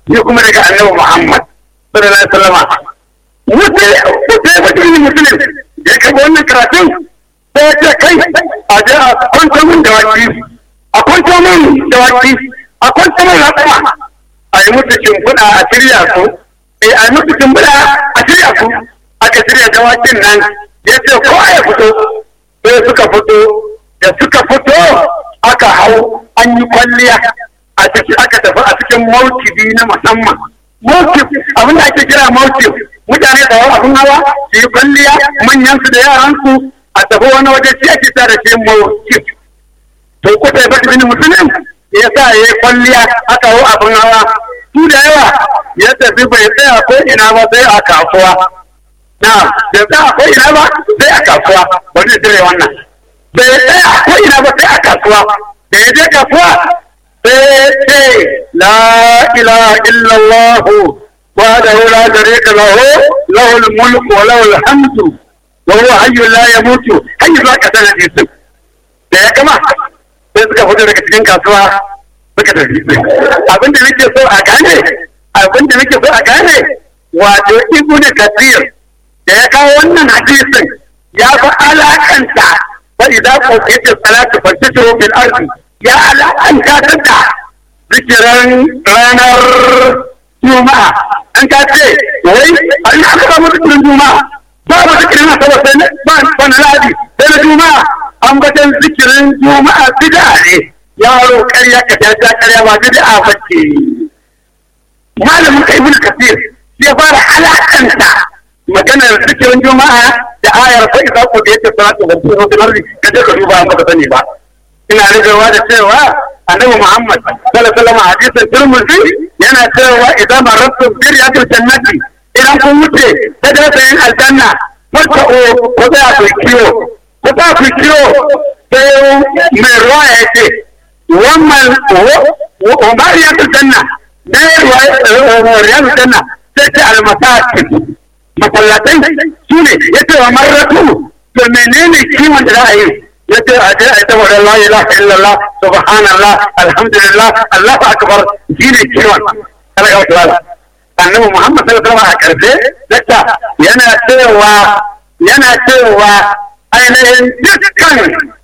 ni kuma daga annabi Muhammad sallallahu alaihi wasallam wuce wuce mutum musulun da ya kaga wannan karatun sai ya ce kai a je a kwanta min da waki a kwanta min da waki a kwanta min ratsama a yi musu shimfiɗa a shirya su eh a yi musu shimfiɗa a shirya su aka shirya dawakin nan ya ce ko ya fito sai suka fito da suka fito aka hau an yi kwalliya a ciki aka tafi a cikin maukibi na musamman mawkif abin da ake kira mawkif mutane da yawa abin hawa su yi kwalliya manyan su da yaran su a tafi wani waje shi ake sa da shi mawkif to kuta ya bata bin musulun ya sa ya yi kwalliya aka hau abin hawa su da yawa ya tafi bai tsaya ko ina ba sai a kasuwa na bai tsaya ko ina ba sai a kasuwa wani dire wannan bai tsaya ko ina ba sai a kasuwa da ya je kasuwa sai la ilaha illallah وحده لا شريك له له الملك وله الحمد وهو حي لا يموت حي ذاك سنة يوسف da ya gama sai suka fito daga cikin kasuwa suka tafi abin da nake so a gane abin da nake so a gane wato ibn kasir da ya kawo wannan hadisin ya fi alakanta fa idza qutiya salatu fastashiru bil ardi ya alakanta da zikiran ranar juma'a an ka ce wai a ina aka samu zikirin juma'a ba ba zikirin asabar sai ba ba na ladi sai na juma'a an batan zikirin juma'a bid'a ne yaro karya ka ta ta karya ba bid'a ba ce malamin kai ibn kasir ya fara alakanta maganar zikirin juma'a da ayar fa idza qudiyat salatu wa sallu bil ardi kaje ka duba ba ka sani ba ina rigarwa da cewa annabi Muhammad sallallahu alaihi wasallam hadisin Tirmidhi yana cewa idan marabtum bi riyadil jannati idan kun wuce ta da sayin aljanna wata o ko za ku kiyo ko za ku kiyo sai mai ruwa ya ce wannan wa ma riyadil janna da riyadil janna sai ce almasakin masallatai su ne ya ce wa marratu to menene kiwon da za a yi ya ce a je a ta wadda la ilaha illallah subhanallah alhamdulillah allahu akbar shine kiwon kada ga wata annabi muhammad sallallahu alaihi wasallam a karfe dakta yana cewa yana cewa ainihin dukkan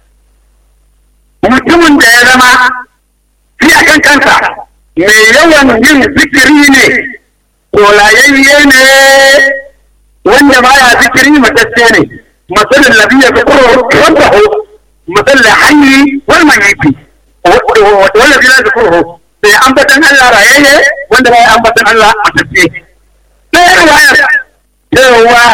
mutumin da ya zama shi a kan kansa mai yawan yin zikiri ne kolayayye ne wanda baya zikiri matacce ne masalin labiya fi kuro wanda مثل الحي والميت والذي لا ذكره sai ambatan Allah rayayye wanda ba ya ambatan Allah a tafiye. Sai riwaya cewa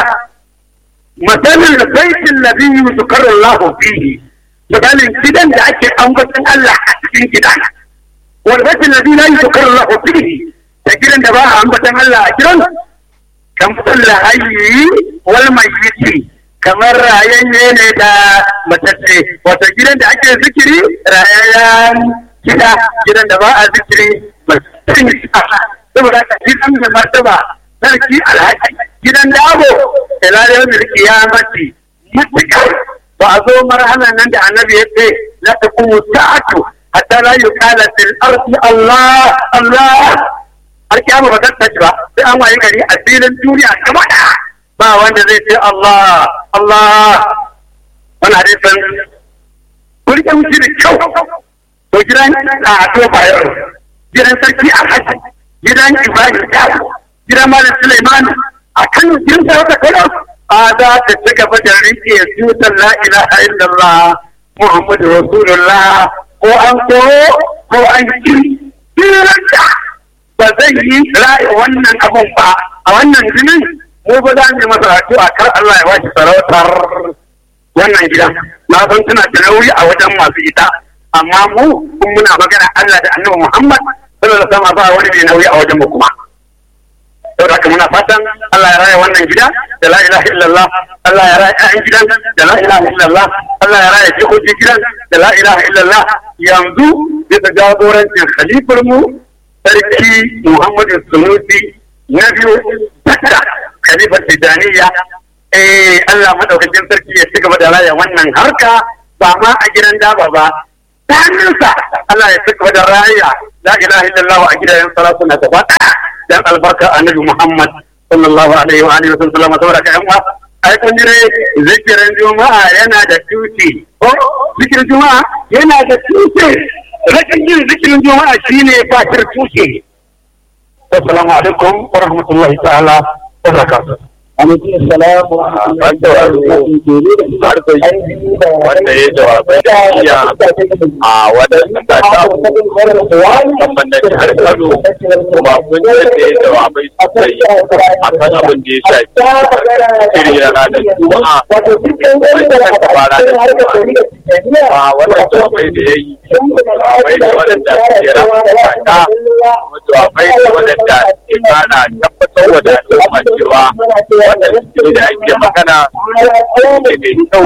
masalin baitin ladhi yuzkaru Allah fihi misalin gidan da ake ambatan Allah a cikin gida wal baitin ladhi la yuzkaru Allah fihi da gidan da ba a ambatan Allah a gidan kan kullu hayyi wal mayyiti kamar rayayye ne da matacce wato gidan da ake zikiri rayayyen gida gidan da ba a zikiri saboda ka gidan da martaba sarki alhaji gidan dabo ila da yau kiyamati mutukar ba a zo marhalan nan da annabi ya ce la taqumu sa'atu hatta la yuqala fil ardi Allah Allah har kiyama ba ta tashi ba sai an waye gari a filin duniya gaba ɗaya ba wanda zai ce Allah Allah wani hadisin kurke wuce da kyau to gidan a to bayar gidan sarki a haji gidan ibrahim dawo gidan malam suleiman a kan gidan sarauta kada a za ta ci gaba da rike tutar la ilaha illallah muhammadu rasulullah ko an koro ko an kiri diranta ba zai yi ra'ayi wannan abun ba a wannan jinin mu ba za mu yi masa addu'a kar Allah ya bashi sarautar wannan gida na san tana da nauyi a wajen masu ita amma mu kun muna magana Allah da Annabi Muhammad sallallahu alaihi wasallam ba wani mai nauyi a wajen mu kuma saboda haka muna fatan Allah ya raya wannan gida da la ilaha illallah Allah ya raya ƴaƴan gidan da la ilaha illallah Allah ya raya jikokin gidan da la ilaha illallah yanzu bisa jagorancin khalifar mu sarki Muhammadu Sunusi na biyu dakta khalifar Tijaniya eh Allah madaukakin sarki ya ci gaba da raya wannan harka ba ma a gidan daba ba ta hannunsa Allah ya ci gaba da raya la ilaha illallah a gidajen salatu na gaba dan albarka annabi Muhammad sallallahu alaihi wa alihi wa sallam saboda ka yan uwa ai kun jire zikirin juma'a yana da tuti ko zikirin juma'a yana da tuti rashin yin zikirin juma'a shine bakir tuti assalamu alaikum wa rahmatullahi ta'ala wa barakatuh alaikum salam wa wanda ya jawabai da iya a waɗanda ta samu musamman na jihar Kano kuma kun da ya jawabai sosai a kan abin da ya shafi shirya ranar Juma'a wanda ta fara da Juma'a a wannan jawabai da ya yi jawabai da waɗanda ke rama ta jawabai da waɗanda ke fara tabbatar wa da al'umma cewa wannan shiri da ake magana ne mai kyau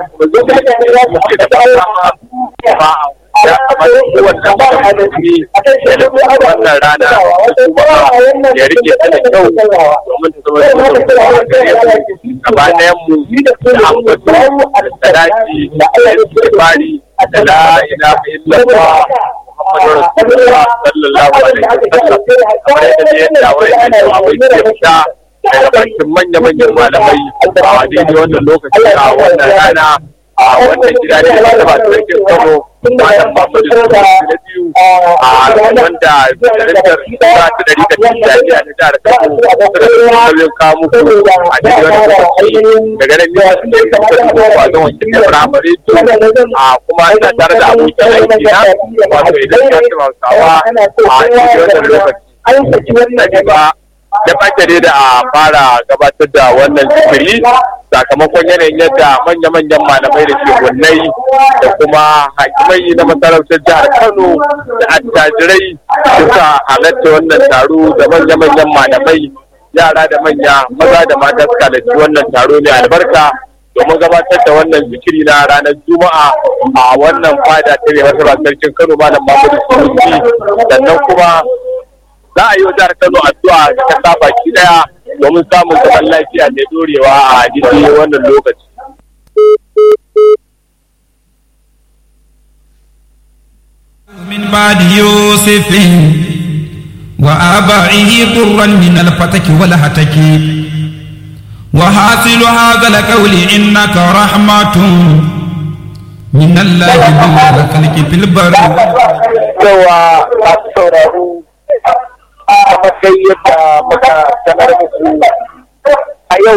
ke da dama ba ya kamata kowace musulmi ya da wannan rana kuma ya rike ta da kyau domin ta zama da kuma a gare mu gaba ɗayan mu da ambato da daji da istighfari da la ilaha illallah Muhammadu Rasulullah sallallahu alaihi wasallam kamar yadda ya dawo ya ce abai ke fita daga bakin manya-manyan malamai a daidai wannan lokaci a wannan rana a wannan gida ne da ba sarkin kano malam Muhammadu Rasulullah na biyu a wanda darajar ta ta dari da tijjaniya na jihar Kano suna da sauyin kamu a daidai wannan lokaci daga nan ne su ne da suka zuwa a ga wakil da firamare a kuma ina tare da abokin aiki na wato idan ya ce hausawa a daidai wannan lokaci ba da ɓace da a fara gabatar da wannan zikiri sakamakon yanayin yadda manya-manyan malamai da shekunai da kuma hakimai na masarautar jihar kano da attajirai suka halatta wannan taro da manya-manyan malamai yara da manya maza da mata suka halarci wannan taro ne albarka domin gabatar da wannan zikiri na ranar juma'a a wannan fada ta mai masarautar sarkin kano malam mahmudu sunusi sannan kuma za a yi wa jihar Kano addu'a ta kasa baki daya domin samun zaman lafiya mai dorewa a daidai wannan lokaci. من بعد يوسف وآبائه ضرا من الفتك والهتك وحاصل هذا القول إنك رحمة من الله بالخلق في البر cewa masu sauraro kamar dai yadda muka sanar muku a yau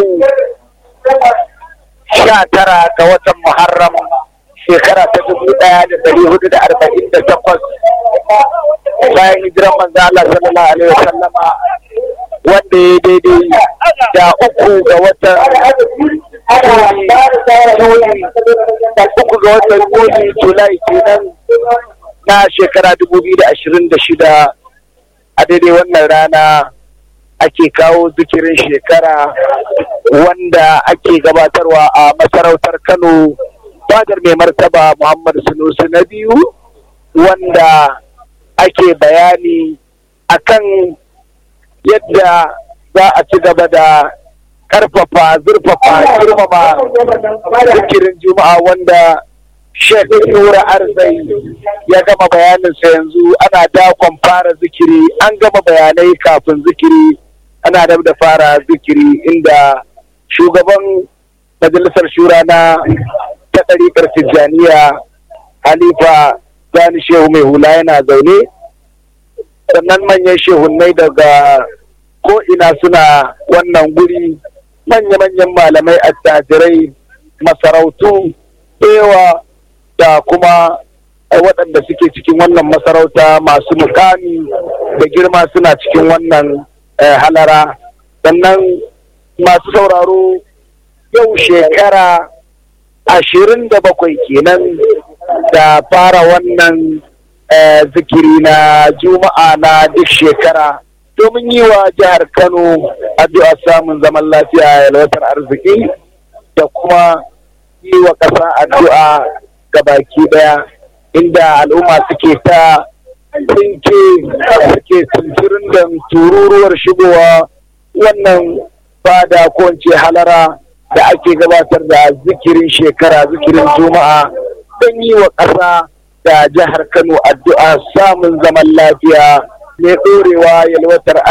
sha tara ga watan Muharram shekara ta dubu ɗaya da ɗari hudu da arba'in da takwas bayan hijiran manzo Allah sallallahu alaihi wasallama wanda ya daidai da uku ga watan uku ga watan Yuli Julai kenan na shekara dubu biyu da ashirin da shida a daidai wannan rana ake kawo zikirin shekara wanda ake gabatarwa a masarautar Kano fadar mai martaba Muhammad Sunusi na biyu wanda ake bayani akan yadda za a ci gaba da karfafa zurfafa girmama zikirin juma'a wanda Sheikh Nura Arzai ya gama bayaninsa yanzu ana dakon fara zikiri an gama bayanai kafin zikiri ana da da fara zikiri inda shugaban majalisar shura na ta ɗariƙar tijjaniya halifa Sani Shehu mai hula yana zaune sannan manyan shehunai daga ko'ina suna wannan guri manya-manyan malamai attajirai masarautu ewa da kuma waɗanda suke cikin wannan masarauta masu mukami da girma suna cikin wannan halara sannan masu sauraro yau shekara ashirin da bakwai kenan da fara wannan zikiri na juma'a na duk shekara domin yi wa jihar kano addu'a samun zaman lafiya yalwatar arziki da kuma yi wa ƙasa addu'a ga baki ɗaya inda al'umma suke ta tsinke suke tunturin da tururuwar shigowa wannan fada ko halara da ake gabatar da zikirin shekara zikirin juma'a don yi wa ƙasa da jihar kano addu'a samun zaman lafiya mai ɗorewa yalwatar